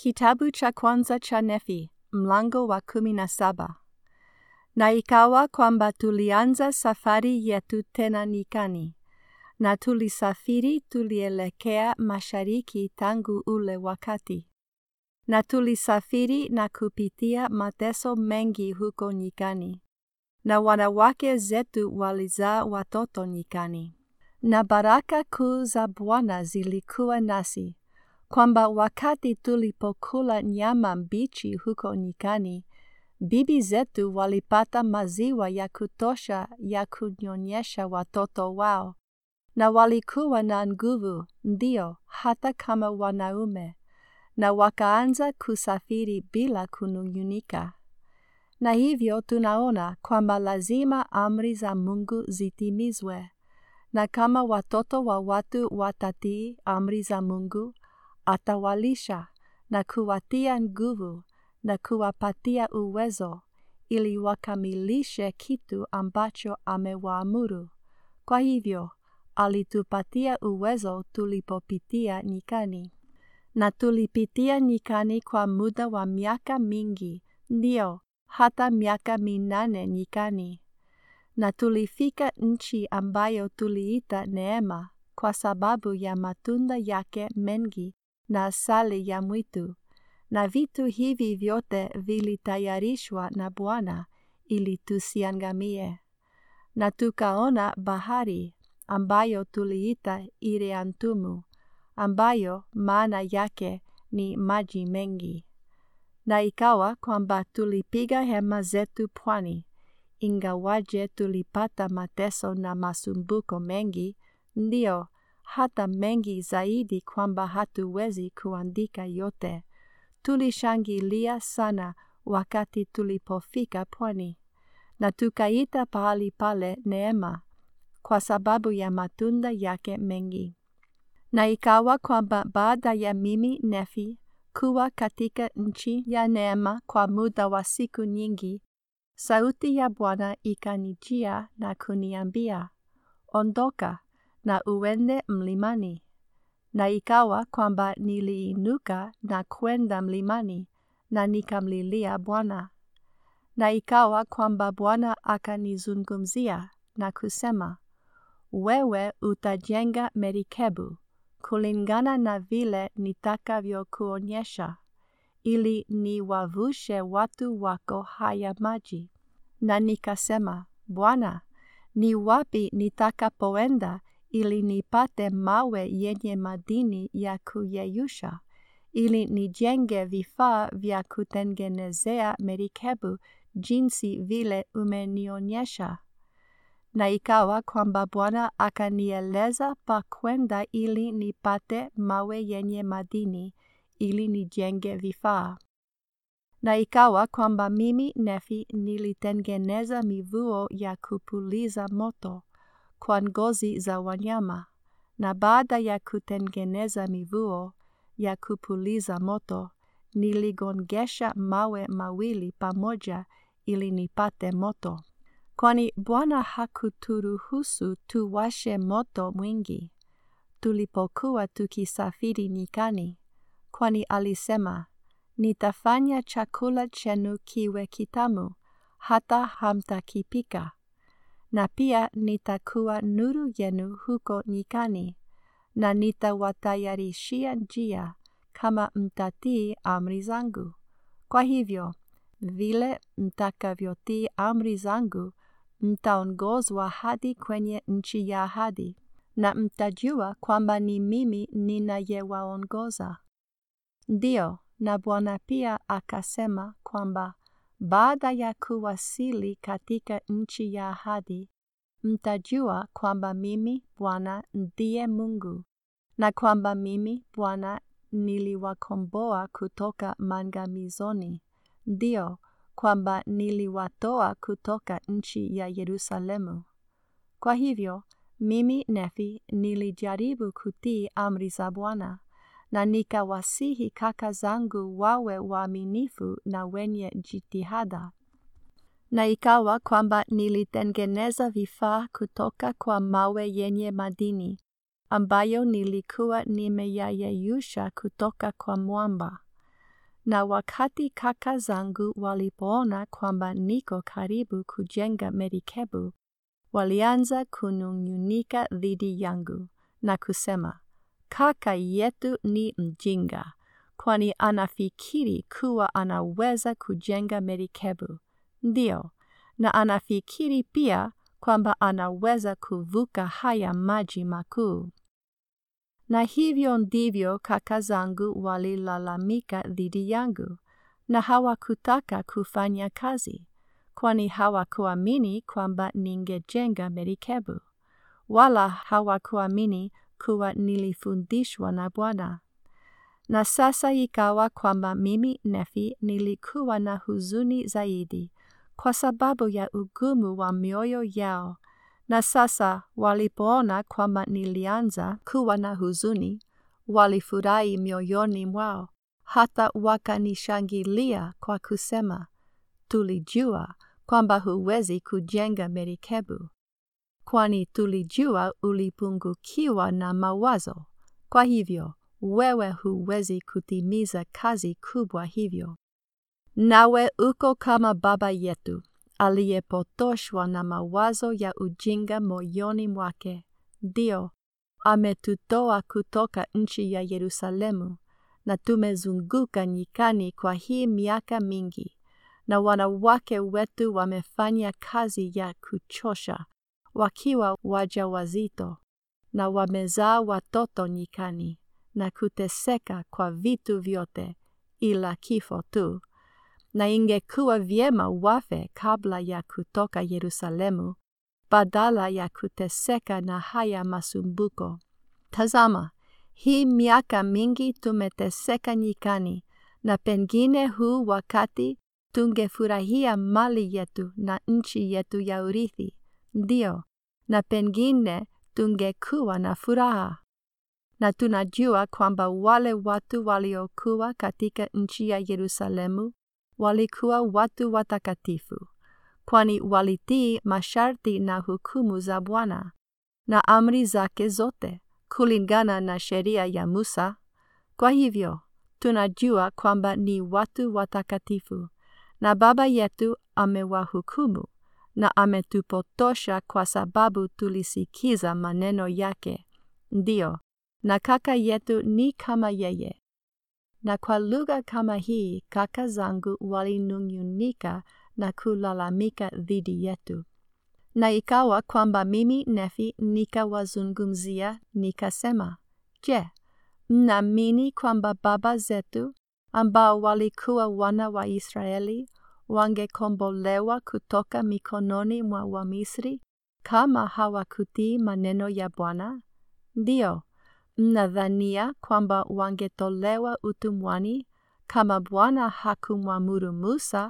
Kitabu cha kwanza cha Nefi, mlango wa kumi na saba. Na ikawa kwamba tulianza safari yetu tena nyikani, na tulisafiri tulielekea mashariki tangu ule wakati. Na tulisafiri na kupitia mateso mengi huko nyikani, na wanawake zetu walizaa watoto nyikani. Na baraka kuu za Bwana zilikuwa nasi, kwamba wakati tulipokula nyama mbichi huko nyikani, bibi zetu walipata maziwa ya kutosha ya kunyonyesha watoto wao, na walikuwa na nguvu, ndio hata kama wanaume, na wakaanza kusafiri bila kunung'unika. Na hivyo tunaona kwamba lazima amri za Mungu zitimizwe, na kama watoto wa watu watatii amri za Mungu, atawalisha na kuwatia nguvu na kuwapatia uwezo ili wakamilishe kitu ambacho amewaamuru. Kwa hivyo, alitupatia uwezo tulipopitia nyikani. Na tulipitia nyikani kwa muda wa miaka mingi, ndio, hata miaka minane nyikani. Na tulifika nchi ambayo tuliita Neema kwa sababu ya matunda yake mengi na asali ya mwitu. Na vitu hivi vyote vilitayarishwa na Bwana ili tusiangamie. Na tukaona bahari ambayo tuliita Iriantumu, ambayo maana yake ni maji mengi. Na ikawa kwamba tulipiga hema zetu pwani, ingawaje tulipata mateso na masumbuko mengi, ndio hata mengi zaidi kwamba hatuwezi kuandika yote. Tulishangilia sana wakati tulipofika pwani, na tukaita pahali pale Neema kwa sababu ya matunda yake mengi. Na ikawa kwamba baada ya mimi Nefi kuwa katika nchi ya Neema kwa muda wa siku nyingi, sauti ya Bwana ikanijia na kuniambia, Ondoka na uende mlimani. Na ikawa kwamba niliinuka na kwenda mlimani, na nikamlilia Bwana. Na ikawa kwamba Bwana akanizungumzia na kusema, wewe utajenga merikebu kulingana na vile nitakavyokuonyesha, ili niwavushe watu wako haya maji. Na nikasema, Bwana, ni wapi nitakapoenda ili nipate mawe yenye madini ya kuyeyusha, ili nijenge vifaa vya kutengenezea merikebu jinsi vile umenionyesha? Na ikawa kwamba Bwana akanieleza pa kwenda ili nipate mawe yenye madini ili nijenge vifaa. Na ikawa kwamba mimi Nefi nilitengeneza mivuo ya kupuliza moto kwa ngozi za wanyama, na baada ya kutengeneza mivuo ya kupuliza moto, niligongesha mawe mawili pamoja ili nipate moto. Kwani Bwana hakuturuhusu tuwashe moto mwingi, tulipokuwa tukisafiri nyikani, kwani alisema, Nitafanya chakula chenu kiwe kitamu, hata hamtakipika, na pia nitakuwa nuru yenu huko nyikani, na nitawatayarishia njia kama mtatii amri zangu. Kwa hivyo, vile mtakavyotii amri zangu, mtaongozwa hadi kwenye nchi ya ahadi, na mtajua kwamba ni mimi ninayewaongoza. Ndio, na Bwana pia akasema kwamba baada ya kuwasili katika nchi ya ahadi, mtajua kwamba mimi Bwana ndiye Mungu, na kwamba mimi Bwana niliwakomboa kutoka mangamizoni, ndio kwamba niliwatoa kutoka nchi ya Yerusalemu. Kwa hivyo, mimi Nefi nilijaribu kutii amri za Bwana na nikawasihi kaka zangu wawe waaminifu na wenye jitihada. Na ikawa kwamba nilitengeneza vifaa kutoka kwa mawe yenye madini, ambayo nilikuwa nimeyayeyusha kutoka kwa mwamba. na wakati kaka zangu walipoona kwamba niko karibu kujenga merikebu, walianza kunung'unika dhidi yangu na kusema, kaka yetu ni mjinga, kwani anafikiri kuwa anaweza kujenga merikebu. Ndio, na anafikiri pia kwamba anaweza kuvuka haya maji makuu. Na hivyo ndivyo kaka zangu walilalamika dhidi yangu, na hawakutaka kufanya kazi, kwani hawakuamini kwamba ningejenga merikebu, wala hawakuamini kuwa nilifundishwa na Bwana. Na sasa ikawa kwamba mimi Nefi nilikuwa na huzuni zaidi kwa sababu ya ugumu wa mioyo yao na sasa walipoona kwamba nilianza kuwa na huzuni, walifurahi mioyoni mwao, hata wakanishangilia kwa kusema, tulijua kwamba huwezi kujenga merikebu, kwani tulijua ulipungukiwa na mawazo. Kwa hivyo, wewe huwezi kutimiza kazi kubwa hivyo. Nawe uko kama baba yetu aliyepotoshwa na mawazo ya ujinga moyoni mwake. Ndio, ametutoa kutoka nchi ya Yerusalemu, na tumezunguka nyikani kwa hii miaka mingi, na wanawake wetu wamefanya kazi ya kuchosha, wakiwa wajawazito, na wamezaa watoto nyikani, na kuteseka kwa vitu vyote, ila kifo tu na ingekuwa vyema wafe kabla ya kutoka Yerusalemu, badala ya kuteseka na haya masumbuko. Tazama, hii miaka mingi tumeteseka nyikani, na pengine huu wakati tungefurahia mali yetu na nchi yetu ya urithi, ndio, na pengine tungekuwa na furaha. Na tunajua kwamba wale watu waliokuwa katika nchi ya Yerusalemu walikuwa watu watakatifu, kwani walitii masharti na hukumu za Bwana na amri zake zote kulingana na sheria ya Musa. Kwa hivyo tunajua kwamba ni watu watakatifu, na Baba yetu amewahukumu na ametupotosha kwa sababu tulisikiza maneno yake. Ndio, na kaka yetu ni kama yeye. Na kwa lugha kama hii kaka zangu walinung'unika na kulalamika dhidi yetu. Na ikawa kwamba mimi Nefi nikawazungumzia nikasema, Je, mnaamini kwamba baba zetu ambao walikuwa wana wa Israeli wangekombolewa kutoka mikononi mwa Wamisri kama hawakutii maneno ya Bwana? Ndio, mnadhania kwamba wangetolewa utumwani kama Bwana hakumwamuru Musa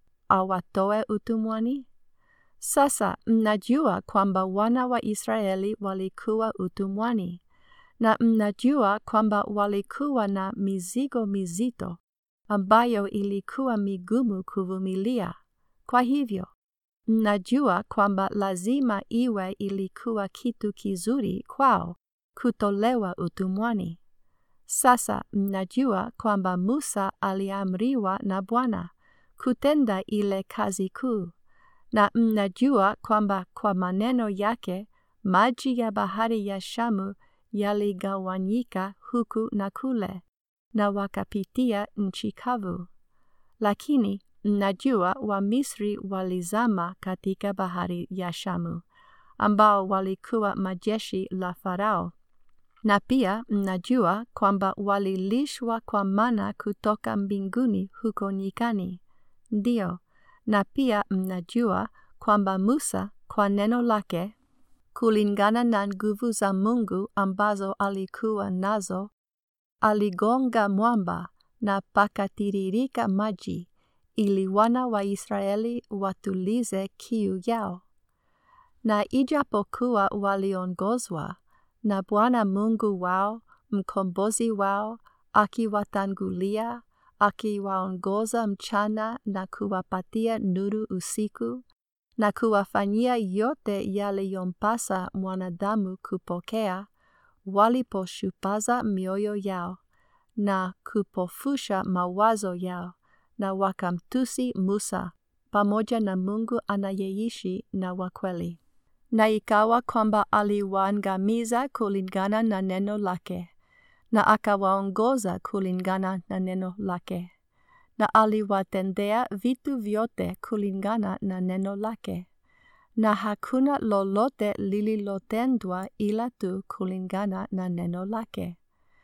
awatoe utumwani? Sasa mnajua kwamba wana wa Israeli walikuwa utumwani, na mnajua kwamba walikuwa na mizigo mizito ambayo ilikuwa migumu kuvumilia. Kwa hivyo, mnajua kwamba lazima iwe ilikuwa kitu kizuri kwao kutolewa utumwani. Sasa mnajua kwamba Musa aliamriwa na Bwana kutenda ile kazi kuu, na mnajua kwamba kwa maneno yake maji ya bahari ya Shamu yaligawanyika huku na kule, na wakapitia nchi kavu. Lakini mnajua Wamisri walizama katika bahari ya Shamu, ambao walikuwa majeshi la Farao na pia mnajua kwamba walilishwa kwa mana kutoka mbinguni huko nyikani. Ndio, na pia mnajua kwamba Musa kwa neno lake, kulingana na nguvu za Mungu ambazo alikuwa nazo, aligonga mwamba na pakatiririka maji, ili wana wa Israeli watulize kiu yao. Na ijapokuwa waliongozwa na Bwana Mungu wao, mkombozi wao, akiwatangulia, akiwaongoza mchana na kuwapatia nuru usiku, na kuwafanyia yote yaliyompasa mwanadamu kupokea, waliposhupaza mioyo yao na kupofusha mawazo yao, na wakamtusi Musa pamoja na Mungu anayeishi na wa kweli. Na ikawa kwamba aliwaangamiza kulingana na neno lake, na akawaongoza kulingana na neno lake, na aliwatendea vitu vyote kulingana na neno lake, na hakuna lolote lililotendwa ila tu kulingana na neno lake.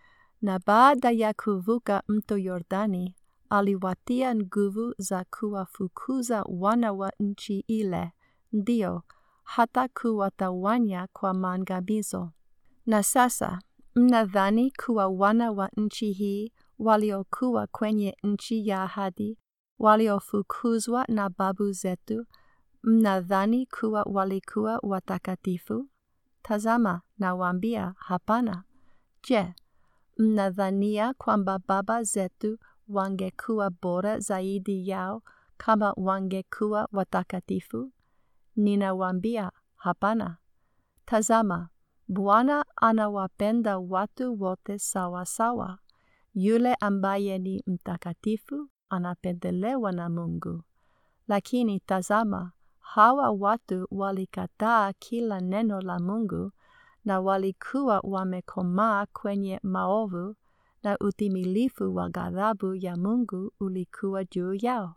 Na baada ya kuvuka mto Yordani, aliwatia nguvu za kuwafukuza wana wa nchi ile, ndio hata kuwatawanya kwa maangamizo. Na sasa mnadhani kuwa wana wa nchi hii waliokuwa kwenye nchi ya ahadi, waliofukuzwa na babu zetu, mnadhani kuwa walikuwa watakatifu? Tazama, nawaambia, hapana. Je, mnadhania kwamba baba zetu wangekuwa bora zaidi yao kama wangekuwa watakatifu? Ninawaambia, hapana. Tazama, Bwana anawapenda watu wote sawa sawa. Yule ambaye ni mtakatifu anapendelewa na Mungu. Lakini tazama, hawa watu walikataa kila neno la Mungu na walikuwa wamekomaa kwenye maovu na utimilifu wa ghadhabu ya Mungu ulikuwa juu yao.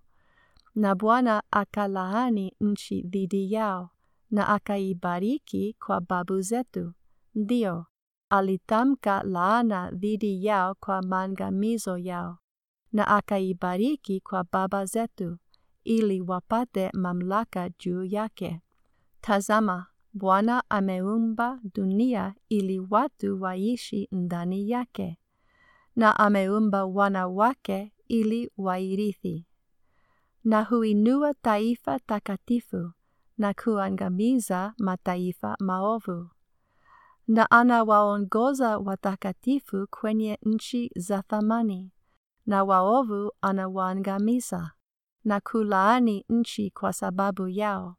Na Bwana akalaani nchi dhidi yao na akaibariki kwa babu zetu. Ndio, alitamka laana dhidi yao kwa maangamizo yao, na akaibariki kwa baba zetu, ili wapate mamlaka juu yake. Tazama, Bwana ameumba dunia ili watu waishi ndani yake, na ameumba wanawake ili wairithi, na huinua taifa takatifu na kuangamiza mataifa maovu na anawaongoza watakatifu kwenye nchi za thamani, na waovu anawaangamiza na kulaani nchi kwa sababu yao.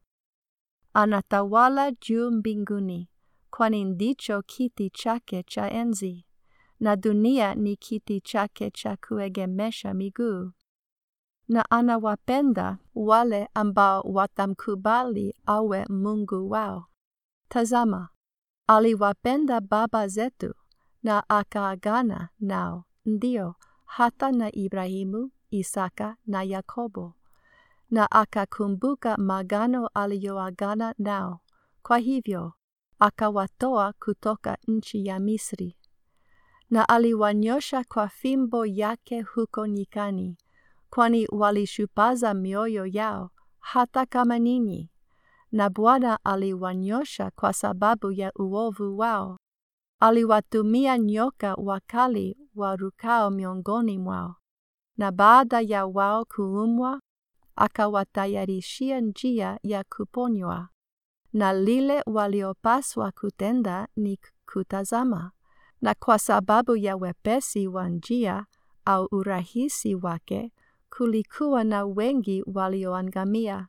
Anatawala juu mbinguni, kwani ndicho kiti chake cha enzi, na dunia ni kiti chake cha kuegemesha miguu. Na anawapenda wale ambao watamkubali awe Mungu wao. Tazama, aliwapenda baba zetu na akaagana nao, ndio hata na Ibrahimu, Isaka na Yakobo, na akakumbuka magano aliyoagana nao. Kwa hivyo akawatoa kutoka nchi ya Misri, na aliwanyosha kwa fimbo yake huko nyikani, kwani walishupaza mioyo yao, hata kama ninyi na Bwana aliwanyosha kwa sababu ya uovu wao. Aliwatumia nyoka wakali warukao miongoni mwao, na baada ya wao kuumwa, akawatayarishia njia ya kuponywa. Na lile waliopaswa kutenda ni kutazama, na kwa sababu ya wepesi wa njia au urahisi wake, kulikuwa na wengi walioangamia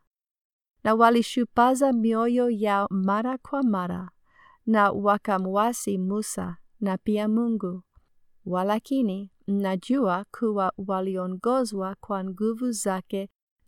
na walishupaza mioyo yao mara kwa mara, na wakamwasi Musa na pia Mungu. Walakini mnajua kuwa waliongozwa kwa nguvu zake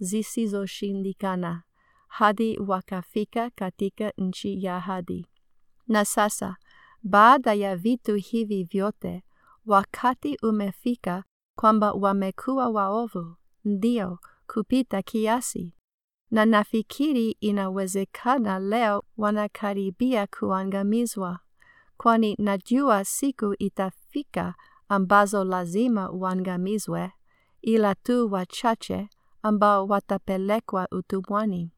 zisizoshindikana hadi wakafika katika nchi ya ahadi. Na sasa baada ya vitu hivi vyote, wakati umefika kwamba wamekuwa waovu, ndio kupita kiasi na nafikiri inawezekana leo wanakaribia kuangamizwa, kwani najua siku itafika ambazo lazima waangamizwe, ila tu wachache ambao watapelekwa utumwani.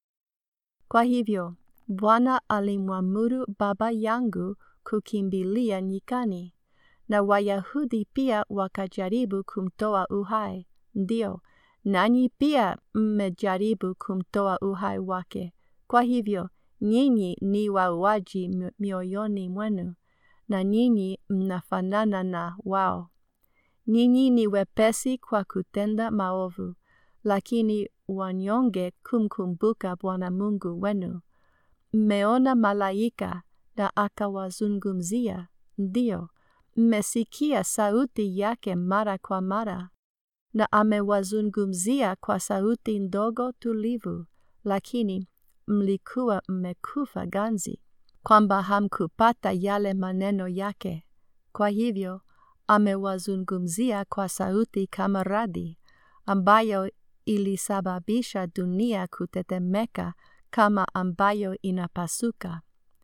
Kwa hivyo Bwana alimwamuru baba yangu kukimbilia nyikani, na Wayahudi pia wakajaribu kumtoa uhai, ndio nanyi pia mmejaribu kumtoa uhai wake. Kwa hivyo nyinyi ni wauaji mioyoni mwenu, na nyinyi mnafanana na wao. Nyinyi ni wepesi kwa kutenda maovu, lakini wanyonge kumkumbuka Bwana Mungu wenu. Mmeona malaika na akawazungumzia, ndio mmesikia sauti yake mara kwa mara, na amewazungumzia kwa sauti ndogo tulivu, lakini mlikuwa mmekufa ganzi, kwamba hamkupata yale maneno yake. Kwa hivyo amewazungumzia kwa sauti kama radi, ambayo ilisababisha dunia kutetemeka kama ambayo inapasuka.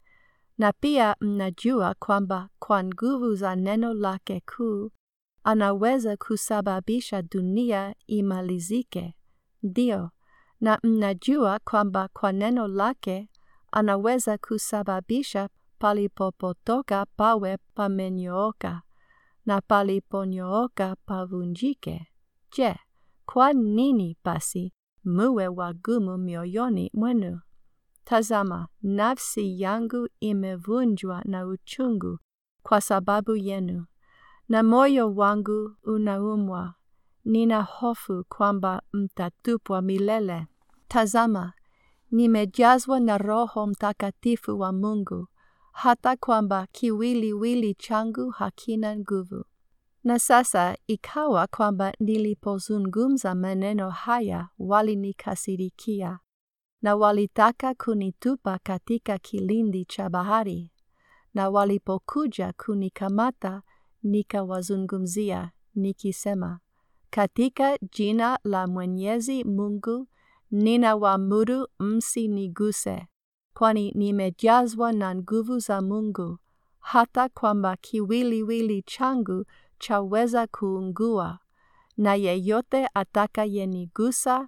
Na pia mnajua kwamba kwa nguvu za neno lake kuu anaweza kusababisha dunia imalizike. Ndio, na mnajua kwamba kwa neno lake anaweza kusababisha palipopotoka pawe pamenyooka na paliponyooka pavunjike. Je, kwa nini basi muwe wagumu mioyoni mwenu? Tazama, nafsi yangu imevunjwa na uchungu kwa sababu yenu, na moyo wangu unaumwa. Nina hofu kwamba mtatupwa milele. Tazama, nimejazwa na Roho Mtakatifu wa Mungu, hata kwamba kiwiliwili changu hakina nguvu. Na sasa ikawa kwamba nilipozungumza maneno haya walinikasirikia na walitaka kunitupa katika kilindi cha bahari, na walipokuja kunikamata nikawazungumzia nikisema, katika jina la Mwenyezi Mungu ninawaamuru msiniguse, kwani nimejazwa na nguvu za Mungu, hata kwamba kiwiliwili changu chaweza kuungua, na yeyote atakayenigusa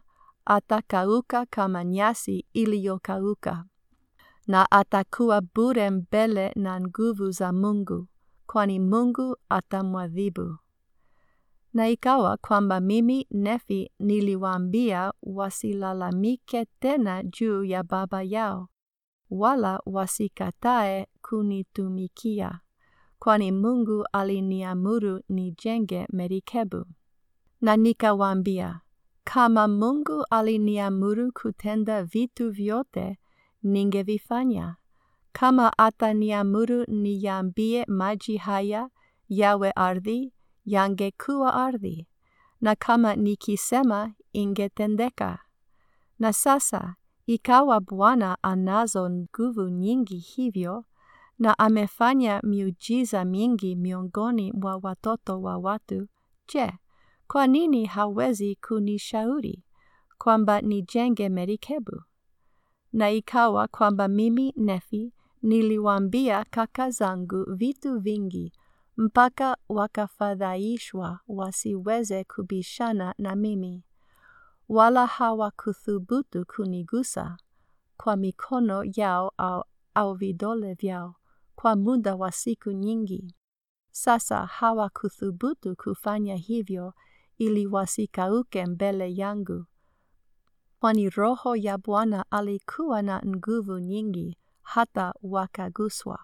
atakauka kama nyasi iliyokauka, na atakuwa bure mbele na nguvu za Mungu, kwani Mungu atamwadhibu. Na ikawa kwamba mimi Nefi niliwaambia wasilalamike tena juu ya baba yao, wala wasikatae kunitumikia, kwani Mungu aliniamuru nijenge merikebu. Na nikawaambia, kama Mungu aliniamuru kutenda vitu vyote, ningevifanya. Kama ataniamuru niyaambie maji haya yawe ardhi, yangekuwa ardhi, na kama nikisema ingetendeka. Na sasa ikawa Bwana anazo nguvu nyingi hivyo, na amefanya miujiza mingi miongoni mwa watoto wa watu. Je, kwa nini hawezi kunishauri kwamba nijenge merikebu? Na ikawa kwamba mimi Nefi niliwaambia kaka zangu vitu vingi mpaka wakafadhaishwa wasiweze kubishana na mimi, wala hawakuthubutu kunigusa kwa mikono yao au, au vidole vyao kwa muda wa siku nyingi. Sasa hawakuthubutu kufanya hivyo ili wasikauke mbele yangu, kwani Roho ya Bwana alikuwa na nguvu nyingi hata wakaguswa.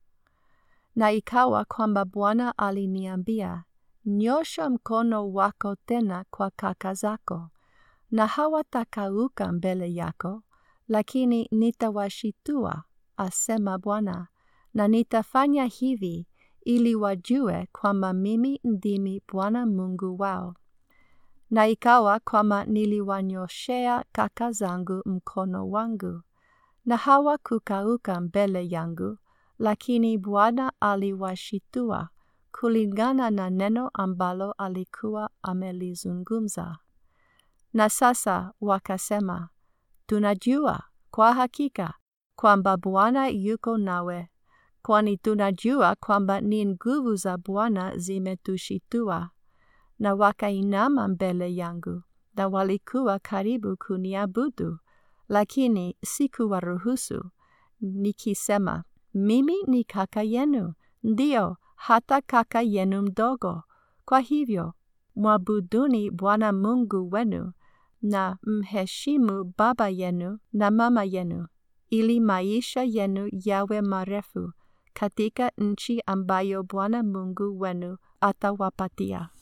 Na ikawa kwamba Bwana aliniambia, nyosha mkono wako tena kwa kaka zako, na hawatakauka mbele yako, lakini nitawashitua, asema Bwana, na nitafanya hivi ili wajue kwamba mimi ndimi Bwana Mungu wao. Na ikawa kwamba niliwanyoshea kaka zangu mkono wangu, na hawakukauka mbele yangu, lakini Bwana aliwashitua kulingana na neno ambalo alikuwa amelizungumza. Na sasa wakasema, tunajua kwa hakika kwamba Bwana yuko nawe, kwani tunajua kwamba ni nguvu za Bwana zimetushitua. Na wakainama mbele yangu, na walikuwa karibu kuniabudu, lakini sikuwaruhusu, nikisema, mimi ni kaka yenu, ndio hata kaka yenu mdogo. Kwa hivyo mwabuduni Bwana Mungu wenu na mheshimu baba yenu na mama yenu, ili maisha yenu yawe marefu katika nchi ambayo Bwana Mungu wenu atawapatia.